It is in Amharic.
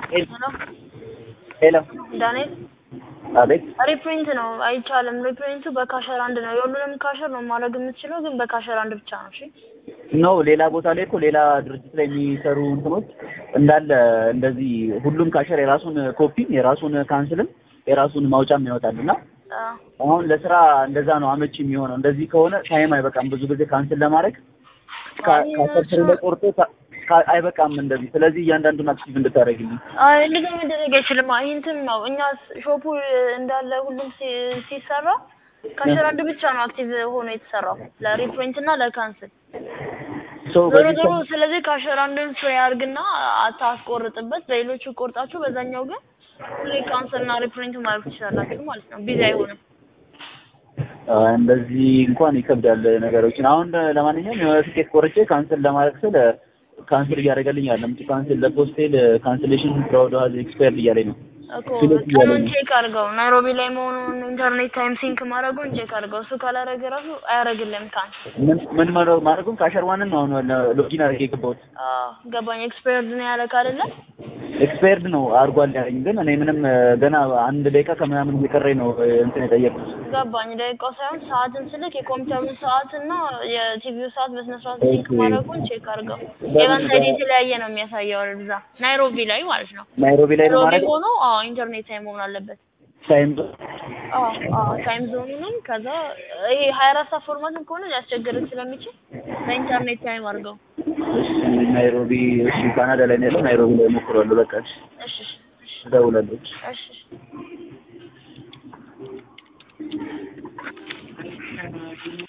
ሄሎ ሄሎ ዳንኤል አቤት ሪፕሪንት ነው አይቻልም። ሪፕሪንቱ በካሸር አንድ ነው። የሁሉንም ካሸር ነው ማድረግ የምትችለው፣ ግን በካሸር አንድ ብቻ ነው። እሺ ነው ሌላ ቦታ ላይ እኮ ሌላ ድርጅት ላይ የሚሰሩ እንትኖች እንዳለ እንደዚህ ሁሉም ካሸር የራሱን ኮፒም የራሱን ካንስልም የራሱን ማውጫም ያወጣል እና አዎ አሁን ለስራ እንደዛ ነው አመቺ የሚሆነው። እንደዚህ ከሆነ ታይም አይበቃም ብዙ ጊዜ ካንስል ለማድረግ ካ- ካሸር ስር ላይ ቆርጦ ካ- ካ- አይበቃም እንደዚህ። ስለዚህ እያንዳንዱን አክቲቭ እንድታደርግልኝ አይ እንደዚህ መደረግ አይችልም። አይ እንትን ነው እኛ ሾፑ እንዳለ ሁሉም ሲ- ሲሰራ ካሸር አንድ ብቻ ነው አክቲቭ ሆኖ የተሰራው ለሪፕሪንት እና ለካንስል ሰው ዞሮ በዚህ ዞሮ ስለዚህ ካሸር አንድን ፍሬ አድርግና አታስቆርጥበት። በሌሎቹ ቆርጣችሁ በዛኛው ግን ሁሌ ካንስል እና ሪፕሪንት ማድረግ ትችላላችሁ ማለት ነው። ቢዚ አይሆንም። አ፣ እንደዚህ እንኳን ይከብዳል ነገሮችን። አሁን ለማንኛውም የሆነ ትኬት ቆርጬ ካንስል ለማድረግ ስል ካንስል እያደረገልኝ አለም ካንስል ለፖስቴል ካንስሌሽን ፍራውድ ሃዝ ኤክስፓየርድ እያለኝ ነው። እኮ ስለዚህ ቀኑን ያለኝ- ቼክ አድርገው ናይሮቢ ላይ መሆኑን ኢንተርኔት ታይም ሲንክ ማድረጉን ቼክ አድርገው። እሱ ካላረገ ራሱ አያረግልም ካንስል። ምን ምን ማድረግ- ማድረጉም ካሸር ዋንን ነው አሁን ሎጊን አድርጌ የገባሁት። አዎ ገባኝ። ኤክስፓየርድ ነው ያለ ካደለ ኤክስፓየርድ ነው አድርጓል ያለኝ፣ ግን እኔ ምንም እ፣ ገና አንድ ደቂቃ ከምናምን እየቀረኝ ነው እ፣ እንትን የጠየቁት። ገባኝ። ደቂቃው ሳይሆን ሰዓትን ስልክ የኮምፒውተሩን ሰዓት እና የቲቪው ሰዓት በስነ ስርዓት ኦኬ። ሲንክ ማድረጉን ቼክ አድርገው። በምን ኤቨንት በ- አይዲ የተለያየ ነው የሚያሳየው እዛ ናይሮቢ ላይ ማለት ነው። ናይሮቢ ላይ ነው ናይሮቢ ማድረግ ሆኖ አዎ ኢንተርኔት ታይም መሆን አለበት። ታይም አዎ አዎ ታይም ዞኑንም ከዛ ይሄ ሀያ አራት ሰዓት ፎርማትም ከሆነ ሊያስቸግርህ ስለሚችል በኢንተርኔት ታይም አድርገው። ናይሮቢ እሺ፣ ካናዳ ላይ ነው ያለው። ናይሮቢ ላይ ሞክሯለሁ። በቃ እሺ፣ እሺ እሺ እደውላለሁ። እሺ እሺ